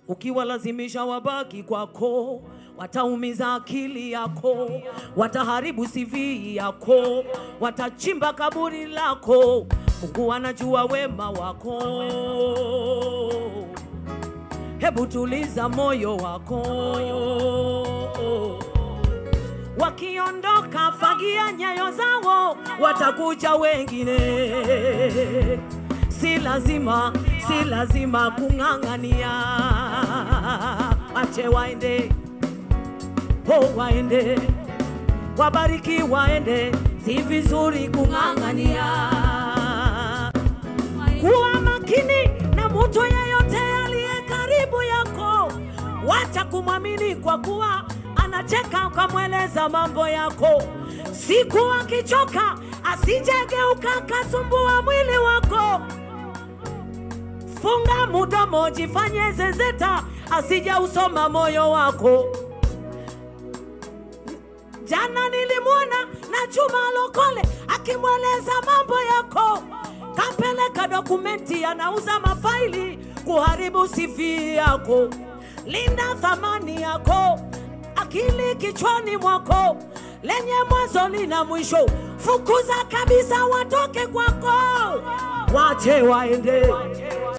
ukiwalazimisha wabaki kwako wataumiza akili yako, wataharibu CV yako, watachimba kaburi lako. Mungu anajua wema wako, hebu tuliza moyo wako. Wakiondoka fagia nyayo zao, watakuja wengine. Si lazima, si lazima kung'ang'ania, ache waende oh, waende wabariki, waende, si vizuri kung'ang'ania. Kuwa makini na mtu yeyote aliye karibu yako, wacha kumwamini kwa kuwa anacheka ukamweleza mambo yako. Siku akichoka asijegeuka kasumbua mwili wako. Funga mudomo, jifanye zezeta, asije usoma moyo wako. Jana nilimwona na Juma Lokole akimweleza mambo yako, kapeleka dokumenti, anauza mafaili kuharibu CV yako. Linda thamani yako, akili kichwani mwako, lenye mwanzo lina mwisho. Fukuza kabisa, watoke kwako, wache waende.